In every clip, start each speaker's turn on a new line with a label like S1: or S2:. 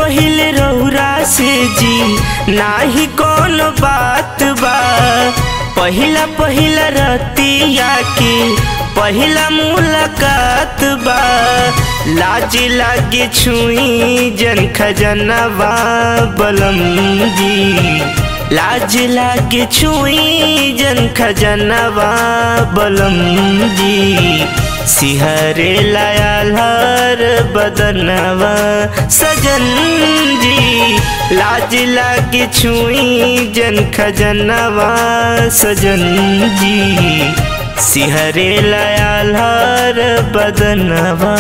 S1: पहिले रौरा से जी नाही कौन बात बा पहिला पहिला रतिया के पहिला मुलाकात बा लाज लागे छुई जन खजनवा बलम जी लाज लागे छुई जन खजनवा बलम जी सिहरे लायल हर बदनवा सजन जी लाज लागे छुई जन खजनवा सजन जी सिहरे लायल हर बदनवा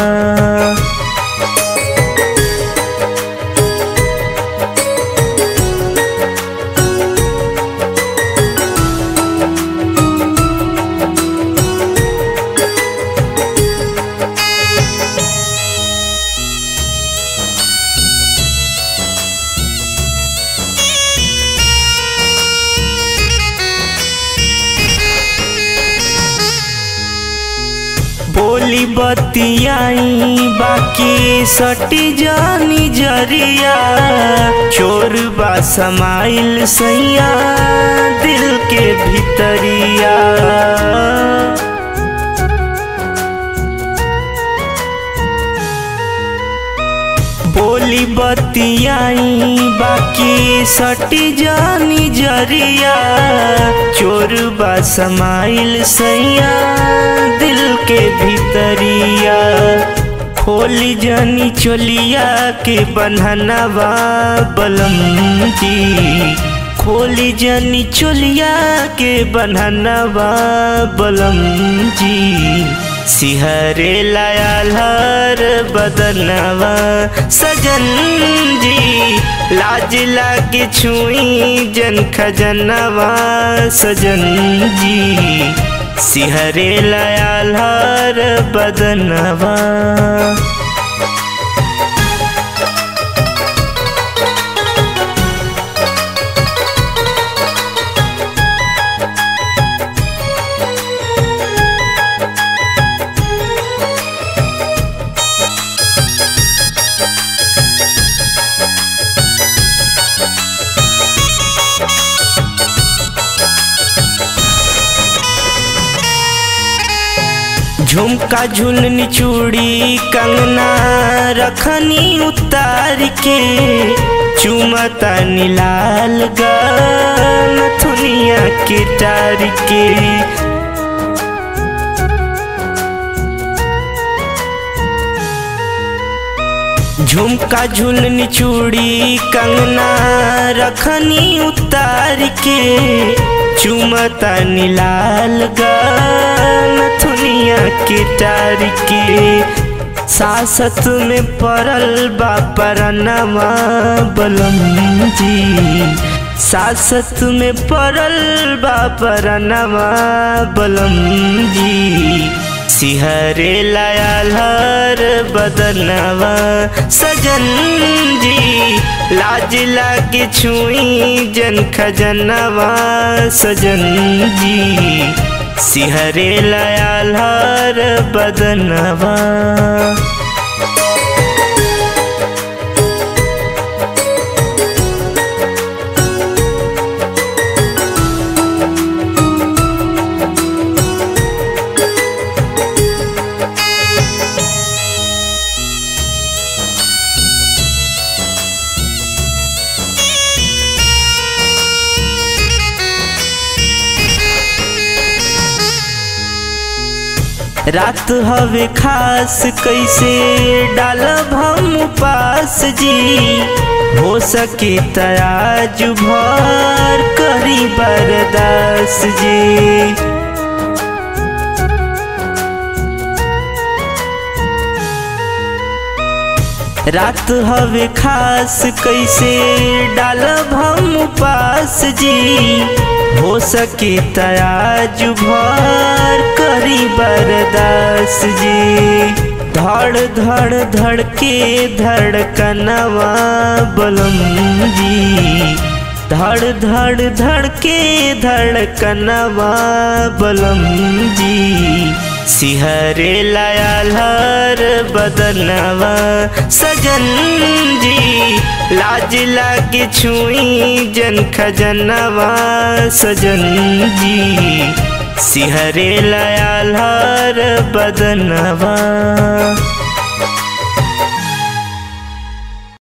S1: बोली बतियाई बाकी सटी जानी जरिया चोर बा समाइल सैया दिल के भीतरिया बोली बतियाई बाकी सटी जानी जरिया चोर बा समाइल सैया दिल के भीतरिया खोली जानी चोलिया के बन्हनवा बलम जी खोली जानी चोलिया के बन्हनवा बलम जी सिहरे लायल हर बदनवा सजन जी लाज लागे छुई जन खजनवा सजन जी सिहरे लायल हर बदनवा झुमका झुलनी चूड़ी कंगना रखनी उतार के चुमता नीलाल गान थुनिया के टार के झुमका झुलनी चूड़ी कंगना रखनी उतार के चुमता नीलाल गान थुनिया के टार के सासत में पड़ल बा परनवा बलम जी सासत में पड़ल बा परनवा बलम जी सिहरे लायल हर बदनवा सजन जी लाज लागे छुई जन खजनवा सजन जी सिहरे लायल हर बदनवा रात हवे खास कैसे डालब हम उपास जी हो सके तराज भर करी बरदास जी रात हवे खास कैसे डालब हम उपास जी हो सके तराज भर करी बरदास जी धड़ धड़ धड़ के धड़कनवा बलम जी धड़ धड़ धड़ के धड़कनवा बलम जी सिहरे लायल हर बदनवा सजन जी लाज लागे छुई जन खजनवा सजन जी सिहरे लायल हर बदनवा